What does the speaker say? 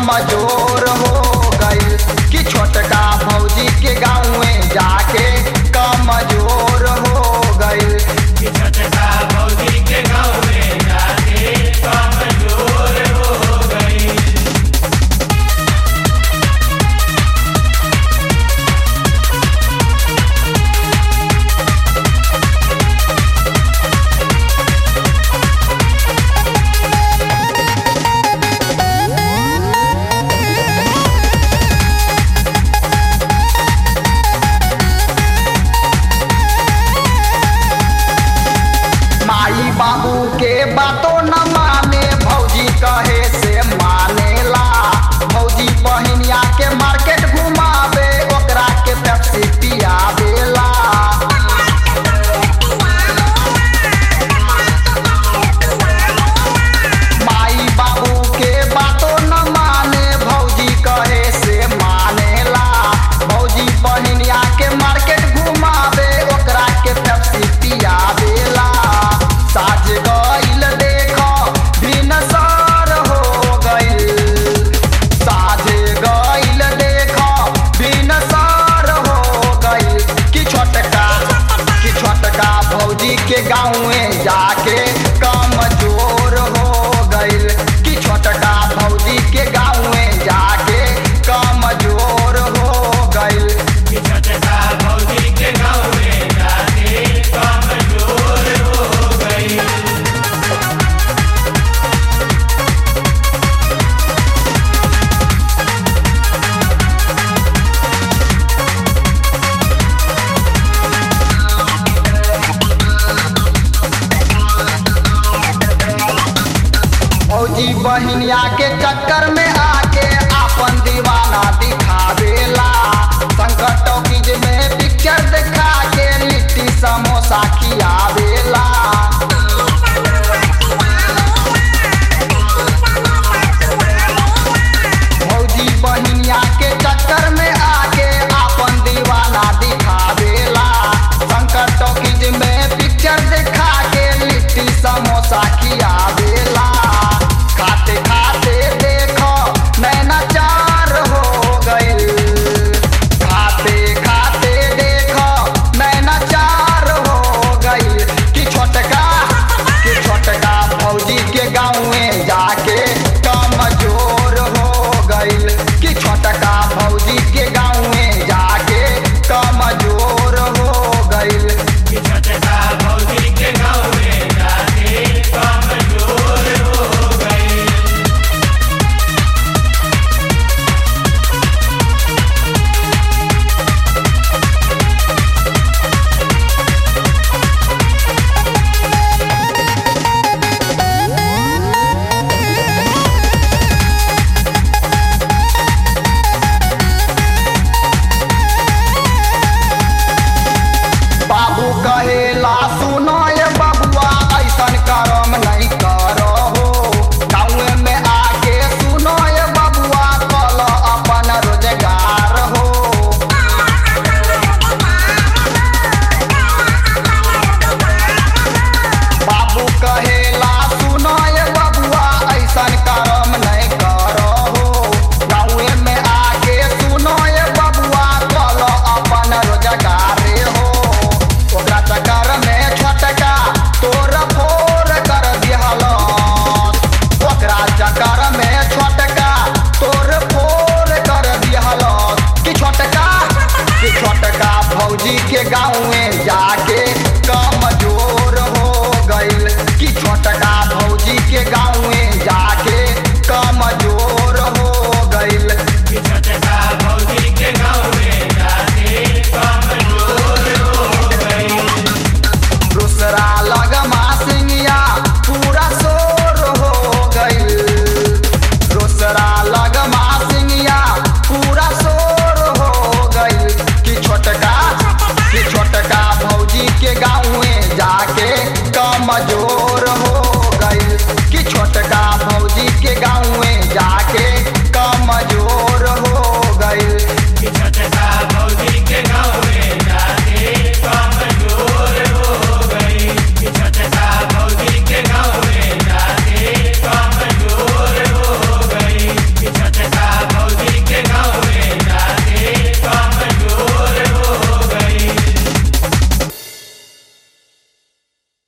कमजोर हो गई कि छोटका भौजी के गाँव में जाके कमजोर हो गई कि छोटका भौजी के गाँव में जाके कमजोर हो गई माई बाबू के बातों न माने भौजी कहे से मानेला भौजी बहिनिया के मार्केट घुमावे ओकरा के पेप्सी पियावेला माई बाबू के बातों न माने भौजी कहे से मानेला भौजी बहिनिया के मार्केट घुमावे ओकरा के पेप्सी पियावेला साज गइल देख भिनसर हो गइल साज गइल देख भिनसर हो गइल कि छोटका कि छोटका भौजी के गाँव में जाके कमजोर हो गइल कि छोटका भौजी के गाँव में जाके कमजोर हो गइल कि छोटका भौजी के गाँव में जाके कमजोर हो गई फौजी बहिनिया के चक्कर में